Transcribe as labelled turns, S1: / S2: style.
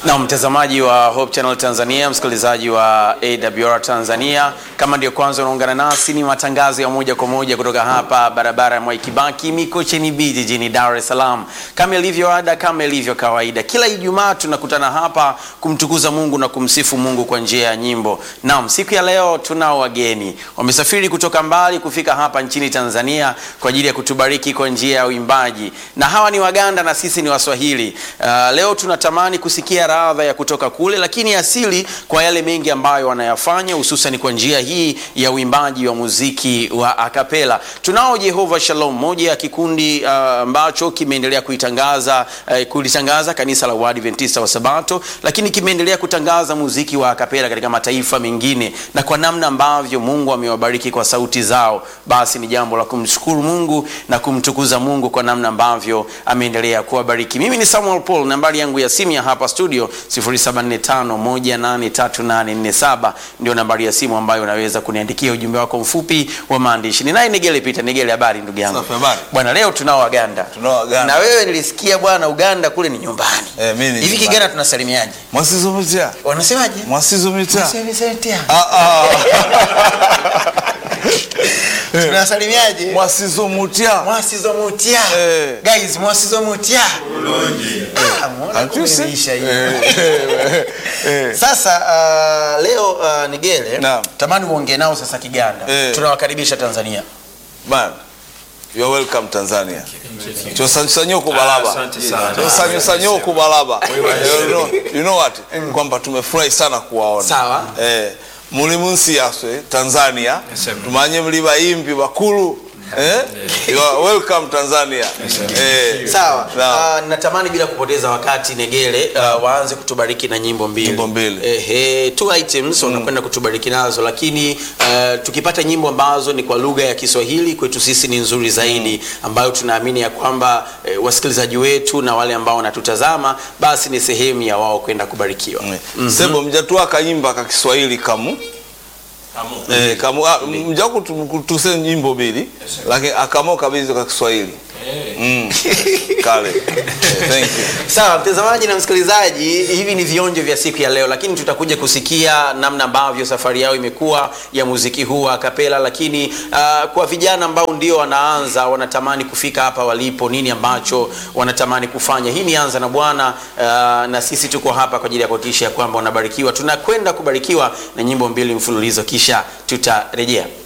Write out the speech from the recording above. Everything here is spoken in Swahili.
S1: Na mtazamaji wa Hope Channel Tanzania, msikilizaji wa AWR Tanzania, kama ndio kwanza unaungana nasi, ni matangazo ya moja kwa moja kutoka hapa barabara ya Mwai Kibaki Mikocheni B jijini Dar es Salaam. Kama ilivyo ada, kama ilivyo kawaida, kila Ijumaa tunakutana hapa kumtukuza Mungu na kumsifu Mungu kwa njia ya nyimbo. Naam, siku ya leo tunao wageni wamesafiri kutoka mbali kufika hapa nchini Tanzania kwa ajili ya kutubariki kwa njia ya uimbaji, na hawa ni Waganda na sisi ni Waswahili. Uh, leo tunatamani kusikia radha ya kutoka kule, lakini asili kwa yale mengi ambayo wanayafanya hususan kwa njia hii ya uimbaji wa muziki wa akapela. Tunao Jehova Shalom, moja ya kikundi uh, ambacho kimeendelea kuitangaza uh, kulitangaza kanisa la Waadventista wa Sabato, lakini kimeendelea kutangaza muziki wa akapela katika mataifa mengine, na kwa namna ambavyo Mungu amewabariki kwa sauti zao, basi ni jambo la kumshukuru Mungu na kumtukuza Mungu kwa namna ambavyo ameendelea kuwabariki. Mimi ni Samuel Paul, nambari yangu ya simu ya hapa studio 0745183847 ndio nambari ya simu ambayo unaweza kuniandikia ujumbe wako mfupi wa maandishi. Ni naye Negele Peter. Negele, habari ndugu yangu?
S2: Safi, habari.
S1: Bwana, leo tunao Waganda.
S2: Tunao Waganda.
S1: Na wewe nilisikia bwana, Uganda kule ni nyumbani.
S2: Eh, mimi ni
S1: Hivi
S2: nyumbani.
S1: Kiganda tunasalimiaje?
S2: Mwasizo mitia.
S1: Wanasemaje?
S2: Mwasizo mitia.
S1: Mwasizo
S2: Ah ah.
S1: Tunasalimiaje?
S2: Mwasizo mutia.
S1: Mwasizo mutia.
S2: Eh.
S1: Guys, mwasizo mutia. Ah, muona
S2: Can't you see?
S1: kumeisha hii.
S2: Eh, eh, eh.
S1: Sasa uh, leo uh, Nigele
S2: Naam.
S1: tamani uongee nao sasa Kiganda.
S2: Eh.
S1: Tunawakaribisha Tanzania.
S2: Man, you're welcome Tanzania. Chosanyo kubalaba.
S3: Asante sana.
S2: Chosanyo sanyo kubalaba. You know, you know what? Kwamba tumefurahi sana kuwaona.
S1: Sawa.
S2: Eh, muli munsi yaswe Tanzania.
S3: sir.
S2: Tumanye muli bayimbi bakulu. Eh? You are welcome Tanzania. Eh.
S1: Sawa.
S2: Naam.
S1: Uh, natamani bila kupoteza wakati Negele uh, waanze kutubariki na nyimbo mbili.
S2: Nyimbo mbili.
S1: Ehe, two items wanakwenda kutubariki nazo, lakini uh, tukipata nyimbo ambazo ni kwa lugha ya Kiswahili kwetu sisi ni nzuri zaidi, ambayo tunaamini ya kwamba eh, wasikilizaji wetu na wale ambao wanatutazama basi ni sehemu ya wao kwenda kubarikiwa.
S2: sebo mjatwa kayimba ka kiswahili kamu eh, kamu ah, mja kutu- kutuse nyimbo mbili lakini akamo kabisa ka kiswahili mm. kale eh, thank you
S1: Sawa mtazamaji na msikilizaji, hivi ni vionjo vya siku ya leo, lakini tutakuja kusikia namna ambavyo safari yao imekuwa ya muziki huu wa kapela, lakini uh, kwa vijana ambao ndio wanaanza wanatamani kufika hapa walipo, nini ambacho wanatamani kufanya. Hii ni Anza na Bwana uh, na sisi tuko hapa kwa ajili ya kuhakikisha kwamba wanabarikiwa. Tunakwenda kubarikiwa na nyimbo mbili mfululizo, kisha tutarejea.